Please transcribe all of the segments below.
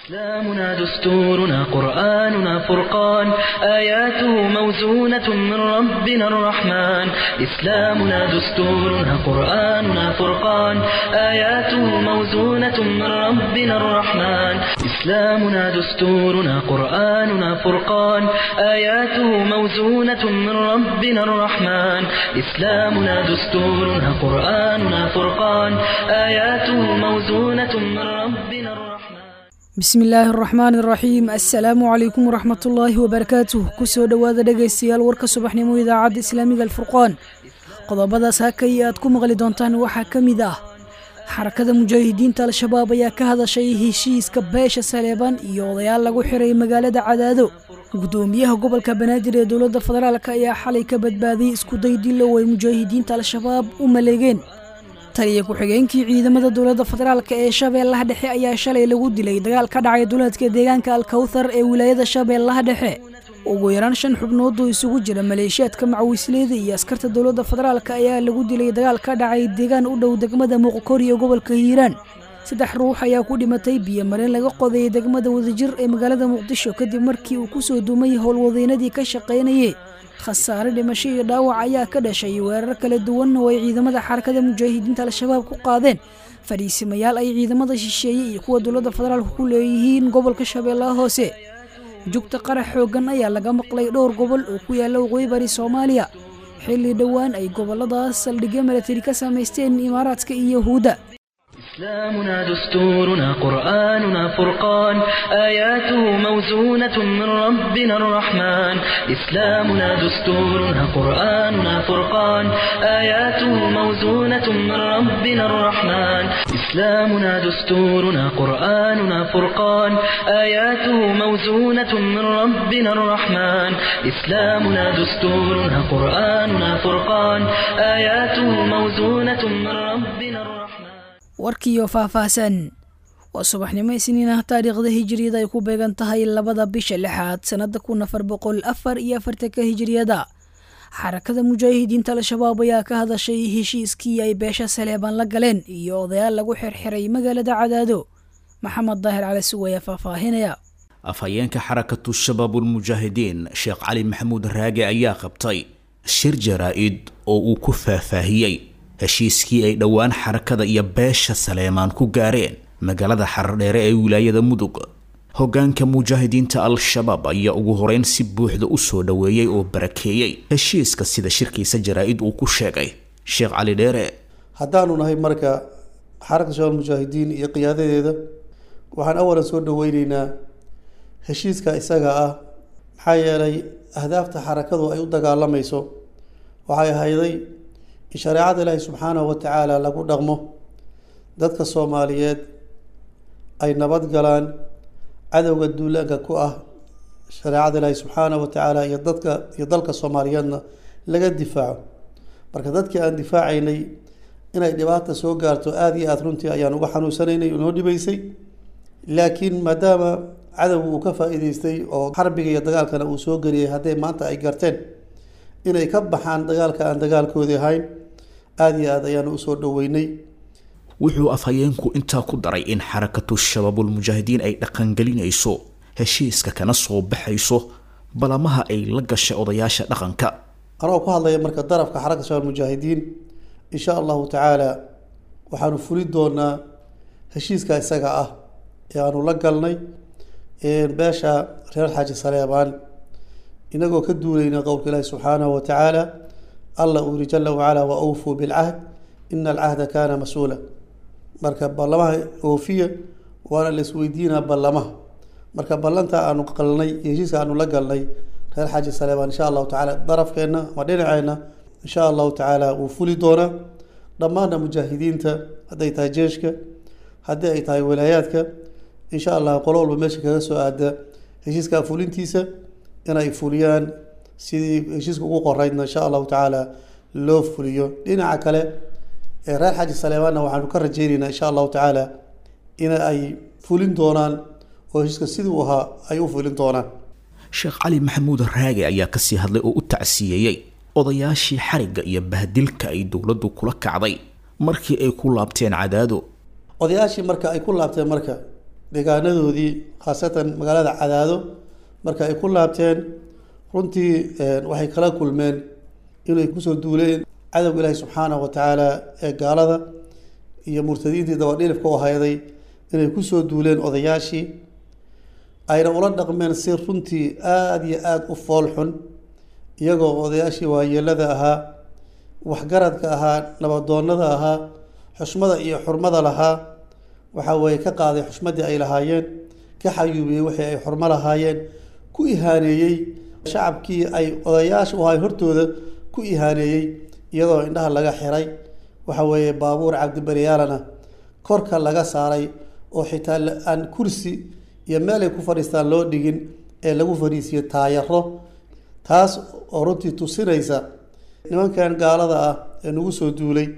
إسلامنا دستورنا قرآننا فرقان آياته موزونة من ربنا الرحمن إسلامنا دستورنا قرآننا فرقان آياته موزونة من ربنا الرحمن إسلامنا دستورنا قرآننا فرقان آياته موزونة من ربنا الرحمن إسلامنا دستورنا قرآننا فرقان آياته موزونة من ربنا الرحمن bismi illaahi araxmaani araxiim assalaamu calaykum waraxmatullaahi wabarakaatuh kusoo dhowaada dhegaystayaal warka subaxnimo idaacadda islaamiga alfurqaan qodobadaas hakay aad ku maqli doontaan waxaa ka mid ah xarakada mujaahidiinta al-shabaab ayaa ka hadashay heshiiska beesha saleebaan iyo odayaal lagu xiray magaalada cadaado gudoomiyaha gobolka banaadir ee dowladda federaalk ayaa xalay ka badbaadiyey iskuday dilow ay mujaahidiinta al-shabaab u maleegeen taliya ku-xigeenkii ciidamada dowladda federaalk ee shabeellaha dhexe ayaa shalay lagu dilay dagaal ka dhacay duleedka deegaanka alkawthar ee wilaayada shabeellaha dhexe ugu yaraan shan xubnood oo isugu jira maleeshiyaadka macawisleyda iyo askarta dowladda federaalk ayaa lagu dilay dagaal ka dhacay deegaan u dhow degmada muuqkori ee gobolka hiiraan saddex ruux ayaa ku dhimatay biyo mareen laga qodayay degmada wadajir ee magaalada muqdisho kadib markii uu kusoo duumay howlwadeynadii ka shaqaynayay khasaare dhimasho iyo dhaawac ayaa ka dhashay weerar kala duwan oo ay ciidamada xarakada mujaahidiinta al-shabaab ku qaadeen fadhiisimayaal ay ciidamada shisheeye iyo kuwa dowladda federaalka ku leeyihiin gobolka shabeellaha hoose jugta qarax xooggan ayaa laga maqlay dhowr gobol oo ku yaalla waqooyi bari soomaaliya xilli dhowaan ay gobolladaas saldhigyo milatari ka samaysteen imaaraadka iyo yahuudda إسلامنا دستورنا قرآننا فرقان آياته موزونة من ربنا الرحمن إسلامنا دستورنا قرآننا فرقان آياته موزونة من ربنا الرحمن إسلامنا دستورنا قرآننا فرقان آياته موزونة من ربنا الرحمن إسلامنا دستورنا قرآننا فرقان آياته موزونة من ربنا الرحمن warkiiyo faahfaahsan waa subaxnimo isniin ah taariikhda hijiriyada ay ku beegan tahay labada bisha lixaad sannada kun afar boqol afar iyo afartanka hijiriyada xarakada mujaahidiinta al-shabaab ayaa ka hadashay heshiiskii ay beesha saleebaan la galeen iyo odayaal lagu xirxiray magaalada cadaado maxamed daahir cali suwaya faahfaahinaya afhayeenka xarakatu shabaabulmujaahidiin sheekh cali maxamuud raage ayaa qabtay shir jaraa-id oo uu ku faahfaahiyey heshiiskii ay dhowaan xarakada iyo beesha saleemaan ku gaareen magaalada xardheere ee wilaayada mudug hoggaanka mujaahidiinta al-shabaab ayaa ugu horeyn si buuxda u soo dhoweeyey oo barakeeyey heshiiska sida shirkiisa jaraa-id uu ku sheegay sheekh cali dheere haddaanu nahay marka xarakada shabaab mujaahidiin iyo qiyaadadeeda waxaan awalan soo dhoweyneynaa heshiiska isaga ah maxaa yeelay ahdaafta xarakadu ay u dagaalamayso waxay ahayday in shareecada ilaahi subxaanahu watacaala lagu dhaqmo dadka soomaaliyeed ay nabad galaan cadowga duulaanka ku ah shareecada ilaahi subxaanahu watacaala iyo dadka iyo dalka soomaaliyeedna laga difaaco marka dadkii aan difaacaynay inay dhibaata soo gaarto aada iyo aada runtii ayaan uga xanuunsanaynay noo dhibaysay laakiin maadaama cadowga uu ka faa-iideystay oo xarbiga iyo dagaalkana uu soo geliyay hadday maanta ay garteen inay ka baxaan dagaalka aan dagaalkoodii ahayn aada iyo aada ayaanu usoo dhoweynay wuxuu afhayeenku intaa ku daray in xarakatu shabaabulmujaahidiin ay dhaqangelinayso heshiiska kana soo baxayso balamaha ay la gashay odayaasha dhaqanka anagoo ku hadlaya marka darafka xarakata shabaab mujaahidiin insha allahu tacaala waxaanu fuli doonaa heshiiska isaga ah ee aanu la galnay beesha reer xaaji saleebaan inagoo ka duulayna qowlka ilaahi subxaanahu watacaala allah uu yihi jala wacala wa awfuu bilcahd ina alcahda kaana mas-uula marka ballamaha oofiya waana la isweydiinaa ballamaha marka ballanta aanu qalnay iyo heshiiska aanu la galnay reer xaaji saleebaan insha allahu tacala darafkeenna ama dhinaceenna insha allahu tacaala wuu fuli doonaa dhammaanna mujaahidiinta hadday tahay jeeshka haddii ay tahay walaayaadka insha allah qolo walba meesha kaga soo aada heshiiska fulintiisa inay fuliyaan sidii heshiiska ugu qoreydna insha allahu tacaala loo fuliyo dhinaca kale ee reer xaaji saleebaanna waxaanu ka rajeyneynaa insha allahu tacaala in ay fulin doonaan oo heshiiska siduu ahaa ay u fulin doonaan sheekh cali maxamuud raage ayaa kasii hadlay oo u tacsiyeeyey odayaashii xarigga iyo bahdilka ay dowladdu kula kacday markii ay ku laabteen cadaado odayaashii marka ay ku laabteen marka deegaanadoodii khaasatan magaalada cadaado marka ay ku laabteen runtii waxay kala kulmeen inay kusoo duuleen cadowga ilaahi subxaanahu wa tacaala ee gaalada iyo murtadiintii dabadhilifka u hayday inay kusoo duuleen odayaashii ayna ula dhaqmeen si runtii aada iyo aada u fool xun iyagoo odayaashii waayeelada ahaa waxgaradka ahaa nabadoonnada ahaa xushmada iyo xurmada lahaa waxaa weeye ka qaaday xushmadii ay lahaayeen ka xayuubiyey wixii ay xurmo lahaayeen ku ihaaneeyey shacabkii ay odayaasha u ahay hortooda ku ihaaneeyey iyadoo indhaha laga xiray waxa weeye baabuur cabdibaryaalana korka laga saaray oo xitaa aan kursi iyo meel ay ku fadhiistaan loo dhigin ee lagu fadhiisiyo taayaro taas oo runtii tusinaysa nimankan gaalada ah ee nagu soo duulay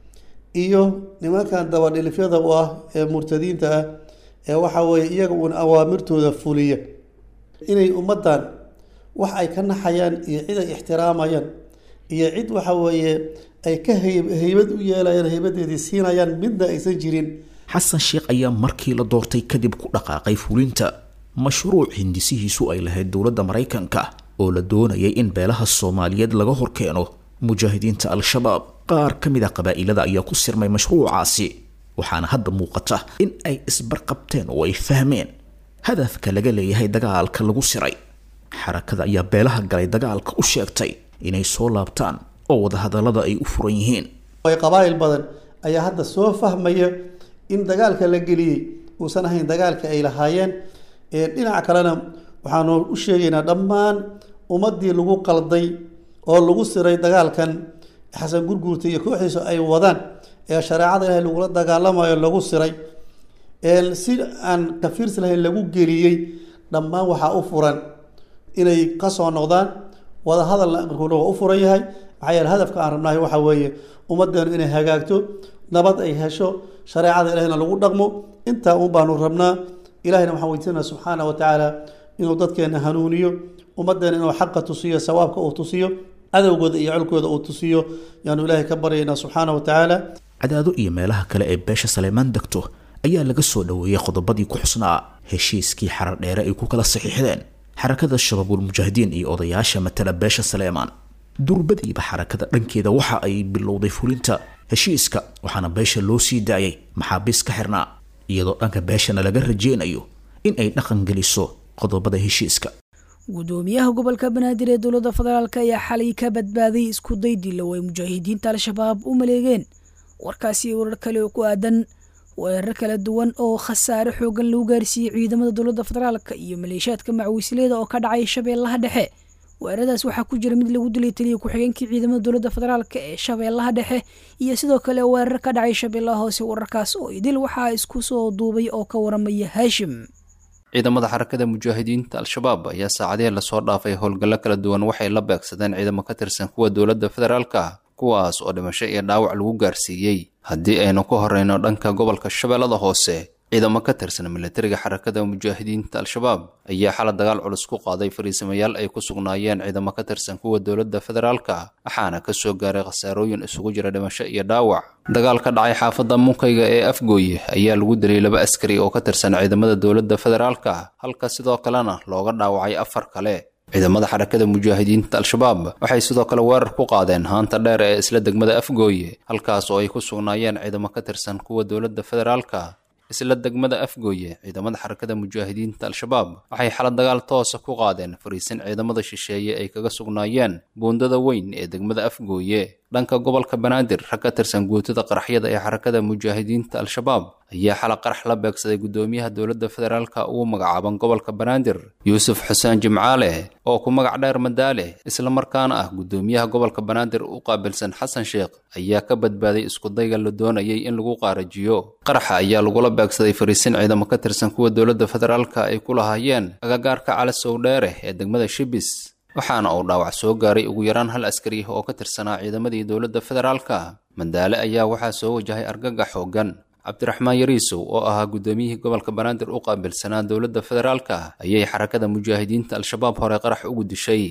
iyo nimankan dabadhilifyada u ah ee murtadiinta ah ee waxa weeye iyaga uun awaamirtooda fuliya inay ummaddan wax ay ka naxayaan iyo cid ay ixtiraamayaan iyo cid waxa weeye ay ka hay- haybad u yeelayaan haybadeedii siinayaan midna aysan jirin xasan sheekh ayaa markii la doortay kadib ku dhaqaaqay fulinta mashruuc hindisihiisu ay lahayd dowladda maraykanka oo la doonayay in beelaha soomaaliyeed laga horkeeno mujaahidiinta al-shabaab qaar ka mid a qabaa'ilada ayaa ku sirmay mashruucaasi waxaana hadda muuqata in ay isbarqabteen oo ay fahmeen hadafka laga leeyahay dagaalka lagu siray xarakada ayaa beelaha galay dagaalka u sheegtay inay soo laabtaan oo wadahadallada ay u furan yihiin ay qabaa'il badan ayaa hadda soo fahmaya in dagaalka la geliyey uusan ahayn dagaalka ay lahaayeen ee dhinaca kalena waxaanu u sheegaynaa dhammaan ummaddii lagu qalday oo lagu siray dagaalkan xasan gurguurta iyo kooxdiisu ay wadaan ee shareecada ilaahay lagula dagaalamayo lagu siray ee si aan kafiirsi lahayn lagu geliyey dhammaan waxaa u furan inay kasoo noqdaan wadahadalna amarkuuna waa u furan yahay maxaa yeele hadafka aan rabnahay waxaa weeye ummaddeenu inay hagaagto nabad ay hesho shareecada ilahina lagu dhaqmo intaa un baanu rabnaa ilahina waxaan weydiisanaa subxaana wa tacaala inuu dadkeena hanuuniyo ummaddeena inuu xaqa tusiyo sawaabka uu tusiyo cadowgooda iyo colkooda uu tusiyo yaanu ilaahay ka baryaynaa subxaana wa tacaala cadaado iyo meelaha kale ee beesha saleemaan degto ayaa laga soo dhoweeyey qodobadii ku xusnaa heshiiskii xarar dheere ay ku kala saxiixdeen xarakada shabaabul mujaahidiin iyo odayaasha matala beesha saleemaan durbadiiba xarakada dhankeeda waxa ay bilowday fulinta heshiiska waxaana beesha loo sii daayay maxaabiis ka xirnaa iyadoo dhanka beeshana laga rajeynayo in ay dhaqan geliso qodobada heshiiska gudoomiyaha gobolka banaadir ee dowladda federaalk ayaa xalay ka badbaaday isku day dilow ay mujaahidiinta al-shabaab u maleegeen warkaasi warar kale oo ku aadan weerar kala duwan oo khasaare xoogan lagu gaarsiiyey ciidamada dowladda federaalk iyo maleeshiyaadka macwiisleeda oo ka dhacay shabeellaha dhexe weeraradaas waxaa ku jira mid lagu dilay taliya ku-xigeenkii ciidamada dowladda federaalk ee shabeellaha dhexe iyo sidoo kale weerar ka dhacay shabeellaha hoose wararkaas oo idil waxaa isku soo duubay oo ka waramaya haashim ciidamada xarakada mujaahidiinta al-shabaab ayaa saacadihii lasoo dhaafay howlgallo kala duwan waxay la beegsadeen ciidamo ka tirsan kuwa dowladda federaalka kuwaas oo dhimasho iyo dhaawac lagu gaarsiiyey haddii aynu ku horeyno dhanka gobolka shabeellada hoose ciidamo ka tirsan militariga xarakada mujaahidiinta al-shabaab ayaa xala dagaal culus ku qaaday fariisamayaal ay ku sugnaayeen ciidamo ka tirsan kuwa dowladda federaalka waxaana ka soo gaaray khasaarooyin isugu jira dhimasho iyo dhaawac dagaal ka dhacay xaafadda munkayga ee afgooye ayaa lagu dilay laba askari oo ka tirsan ciidamada dowladda federaalka halka sidoo kalena looga dhaawacay afar kale ciidamada xarakada mujaahidiinta al-shabaab waxay sidoo kale weerar ku qaadeen haanta dheer ee isla degmada afgooye halkaas oo ay ku sugnaayeen ciidamo ka tirsan kuwa dowladda federaalka isla degmada afgooye ciidamada xarakada mujaahidiinta al-shabaab waxay xala dagaal toosa ku qaadeen fariisin ciidamada shisheeye ay kaga sugnaayeen buundada weyn ee degmada afgooye dhanka gobolka banaadir rag ka tirsan guutada qaraxyada ee xarakada mujaahidiinta al-shabaab ayaa xala qarax la beegsaday gudoomiyaha dowladda federaalka ugu magacaaban gobolka banaadir yuusuf xuseen jimcaale oo ku magac dheer madaale islamarkaana ah gudoomiyaha gobolka banaadir u qaabilsan xasan sheekh ayaa ka badbaaday iskudayga la doonayay in lagu qaarajiyo qaraxa ayaa lagula beegsaday fariisin ciidamo ka tirsan kuwa dowladda federaalka ay ku lahaayeen agagaarka cali sowdheere ee degmada shibis waxaana uu dhaawac soo gaaray ugu yaraan hal askari oo ka tirsanaa ciidamadii dowladda federaalka madaale ayaa waxaa soo wajahay argagax xoogan cabdiraxmaan yariisow oo ahaa gudoomiyihii gobolka banaadir u qaabilsanaa dowladda federaalka ayay xarakada mujaahidiinta al-shabaab hore qarax ugu dishay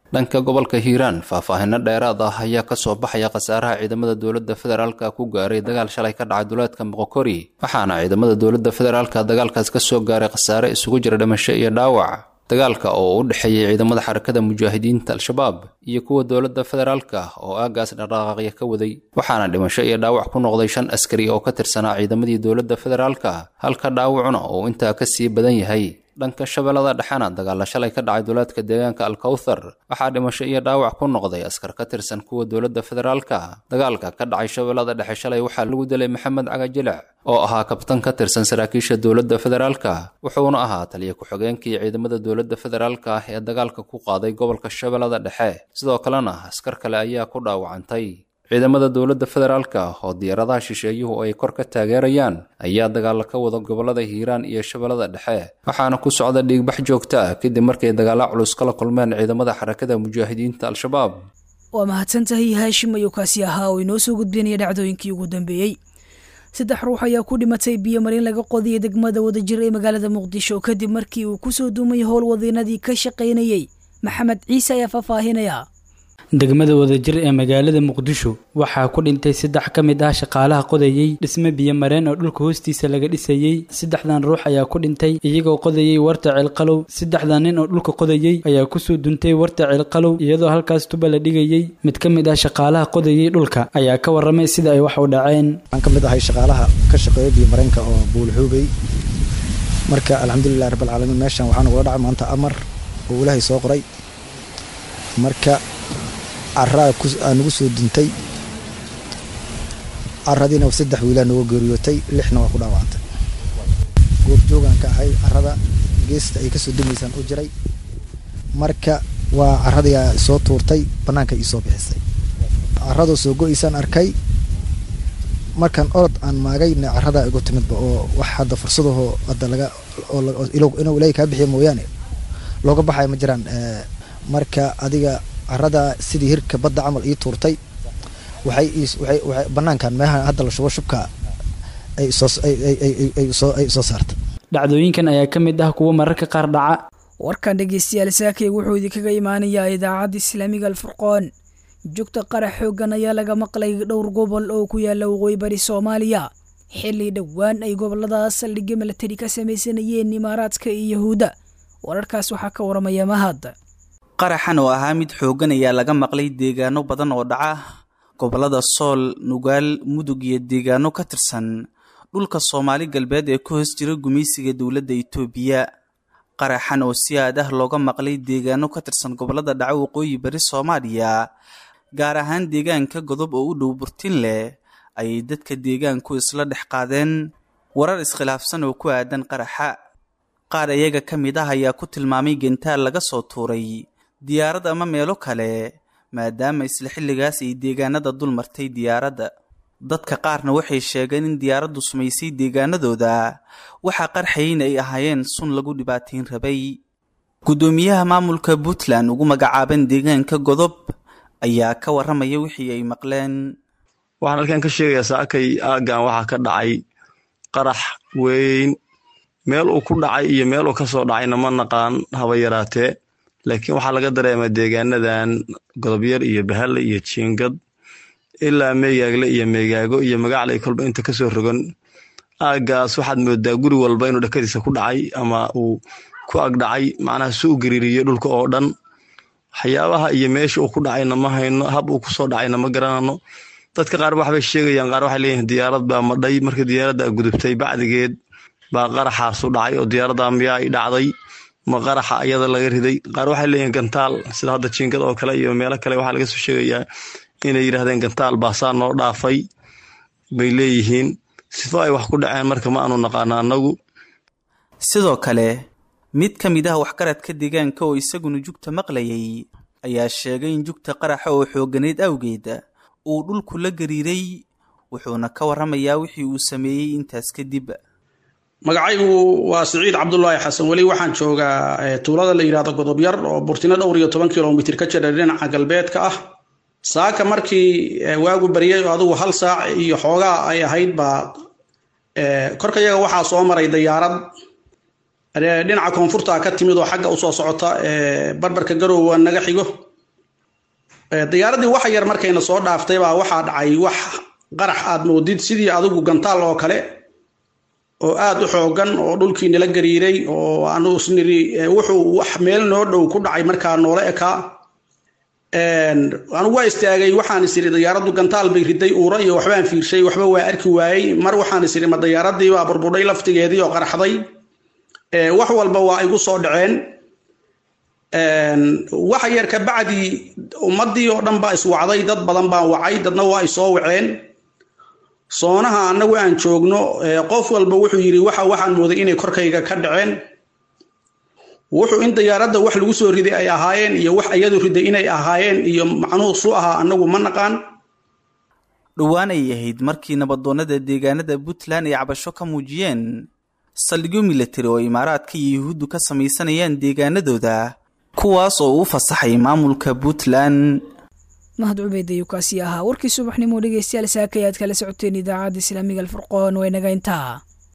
dhanka gobolka hiiraan faahfaahino dheeraad ah ayaa kasoo baxaya khasaaraha ciidamada dowladda federaalka ku gaaray dagaal shalay ka dhacay duleedka moqokori waxaana ciidamada dowladda federaalka dagaalkaas kasoo gaaray khasaare isugu jira dhimasho iyo dhaawac dagaalka oo u dhexeeyay ciidamada xarakada mujaahidiinta al-shabaab iyo kuwa dowladda federaalka oo aagaas dhaqaaqya ka waday waxaana dhimasho iyo dhaawac ku noqday shan askari oo ka tirsanaa ciidamadii dowladda federaalka halka dhaawacuna uu intaa ka sii badan yahay dhanka shabeellada dhexena dagaalla shalay ka dhacay duleedka deegaanka alkawthar waxaa dhimasho iyo dhaawac ku noqday askar ka tirsan kuwa dowladda federaalka dagaalka ka dhacay shabeellada dhexe shalay waxaa lagu dilay maxamed cagajilic oo ahaa kabtan ka tirsan saraakiisha dowladda federaalka wuxuuna ahaa taliya ku-xigeenkii ciidamada dowladda federaalka ee dagaalka ku qaaday gobolka shabeellada dhexe sidoo kalena askar kale ayaa ku dhaawacantay ciidamada dowladda federaalka oo diyaaradaha shisheeyuhu ay kor ka taageerayaan ayaa dagaalo ka wada gobolada hiiraan iyo shabeellada dhexe waxaana ku socda dhiigbax joogta ah kadib markay dagaalo culus kala kulmeen ciidamada xarakada mujaahidiinta al-shabaab waa mahadsantahay haashim ayuu kaasi ahaa oo inoo soo gudbinaya dhacdooyinkii ugu dambeeyey saddex ruux ayaa ku dhimatay biyo marin laga qodiyay degmada wadajir ee magaalada muqdisho kadib markii uu kusoo duumay howlwadiinadii ka shaqaynayey maxamed ciise ayaa faahfaahinaya degmada wadajir ee magaalada muqdisho waxaa ku dhintay saddex ka mid ah shaqaalaha qodayey dhisme biyo mareen oo dhulka hoostiisa laga dhisayey saddexdan ruux ayaa ku dhintay iyagoo qodayey warta ceelqalow saddexdan nin oo dhulka qodayey ayaa kusoo duntay warta ceelqalow iyadoo halkaas tuba la dhigayey mid ka mid ah shaqaalaha qodayey dhulka ayaa ka warramay sida ay wax u dhaceen waxaan ka mid ahay shaqaalaha ka shaqeeya biyo mareenka oo buulxuubay marka alxamdulilahi rabbilcaalamiin meeshan waxaa nagula dhacay maanta amar oo ilaahay soo qoray marka caraa aa nagu soo duntay caradiina saddex wiilaa nooga geeriyootay lixna waa ku dhaawacantay goobjoogaan ka ahay carada geesta ay kasoo dumaysaan u jiray marka waa caradiia soo tuurtay bannaanka iisoo bixisay caradoo soo go-aysaan arkay markaan orod aan maagayna caradaa igu timidba oo wax hadda fursadahoo hadda laga inuu ilaahay kaa bixiya mooyaane looga baxaya ma jiraan marka adiga carada sidii hirka badda camal ii tuurtay waxay banaankan meeha hadda la shubo shubka ay soo saartay dhacdooyinkan ayaa ka mid ah kuwo mararka qaar dhaca warkan dhegeystayaal saakay wuxuu idinkaga imaanayaa idaacadda islaamiga alfurqoon jugta qarax xooggan ayaa laga maqlay dhowr gobol oo ku yaala waqooyi bari soomaaliya xilli dhowaan ay goboladaas saldhigyo milatari ka samaysanayeen imaaraadka iyo yahuudda wararkaas waxaa ka waramaya mahad qaraxan oo ahaa mid xooggan ayaa laga maqlay deegaano badan oo dhaca gobollada sool nugaal mudug iyo deegaano ka tirsan dhulka soomaali galbeed ee ku hoos jira gumaysiga dowladda itoobiya qaraxan oo si aad ah looga maqlay deegaano ka tirsan gobollada dhaca waqooyi bari soomaaliya gaar ahaan deegaanka godob oo u dhow burtin leh ayay dadka deegaanku isla dhex qaadeen warar iskhilaafsan oo ku aadan qaraxa qaar iyaga ka mid ah ayaa ku tilmaamay gentaal laga soo tuuray diyaarad ama meelo kale maadaama isla xilligaas ay deegaanada dul martay diyaaradda dadka qaarna waxay sheegeen in diyaaraddu sumaysay deegaanadooda waxaa qarxayn ay ahaayeen sun lagu dhibaatayn rabay guddoomiyaha maamulka puntland ugu magacaaban deegaanka godob ayaa ka warramaya wixii ay maqleen waxaan halkan ka sheegayaa saakay aaggan waxaa ka dhacay qarax weyn meel uu ku dhacay iyo meel uu ka soo dhacayna ma naqaan haba yaraatee laakiin waxaa laga dareemaa deegaanadan godobyar iyo bahalle iyo jiingad ilaa meegaagle iyo meegaago iyo magaclay kolba inta kasoo rogan aaggaas waxaad moodaa guri walba inuu dhakadiisa ku dhacay ama uu ku agdhacay macnaha su u gariiriyo dhulka oo dhan waxyaabaha iyo meesha uu ku dhacayna ma hayno hab uu kusoo dhacayna ma garanano dadka qaar waxbay sheegayaan qaar waxay leeyihin diyaarad baa madhay markii diyaaradda gudubtay bacdigeed baa qaraxaasu dhacay oo diyaaradda miyaa ay dhacday ma qaraxa ayada laga riday qaar waxay leeyihin gantaal sida hadda jiingad oo kale iyo meelo kale waxaa laga soo sheegayaa inay yidhahdeen gantaal baasaa noo dhaafay bay leeyihiin sifo ay wax ku dhaceen marka ma aanu naqaano annagu sidoo kale mid ka mid ah waxgaradka deegaanka oo isaguna jugta maqlayay ayaa sheegay in jugta qaraxa oo xooganeed awgeed uu dhulku la gariiray wuxuuna ka warramayaa wixii uu sameeyey intaas kadib magacaygu waa siciid cabdulaahi xasan weli waxaan joogaa tuulada la yidhahdo godobyar oo burtino dhowr iyo toban kilomitir ka jira dhinaca galbeedka ah saaka markii waagu baryay oo adugu hal saac iyo xoogaa ay ahayd baa korkayaga waxaa soo maray dayaarad dhinaca koonfurta ka timid oo xagga usoo socota barbarka garowga naga xigo diyaaradii waxa yar markayna soo dhaaftay baa waxaa dhacay wax qarax aad moodid sidii adigu gantaal oo kale oo aad u xoogan oo dhulkii nala gariiray oo aanu isniri wuxuu wax meel noo dhow ku dhacay markaa noola ekaa anigu waa istaagay waxaan is iri diyaaraddu gantaal bay riday uura iyo waxbaan fiirshay waxba waa arki waayey mar waxaan is iri ma diyaaradii baa burbudhay laftigeedii oo qaraxday wax walba waa igu soo dhaceen waxa yar ka bacdi ummaddii oo dhan baa iswacday dad badan baan wacay dadna waa isoo waceen soonaha annagu aan joogno qof walba wuxuu yidhi waxa waxaan mooday inay korkayga ka dhaceen wuxuu in diyaaradda wax lagu soo riday ay ahaayeen iyo wax iyadu riday inay ahaayeen iyo macnuhu su ahaa annagu ma naqaan dhowaan ay ahayd markii nabadoonnada deegaanada puntland ay cabasho ka muujiyeen saldhigyo milatari oo imaaraadka iyo yuhuuddu ka samaysanayaan deegaanadooda kuwaas oo uu fasaxay maamulka puntland mahad cubeyd ayuu kaasi ahaa warkii subaxnimo dhegeystayaal saaka ayaad kala socoteen idaacadda islaamiga alfurqoon waa inaga intaa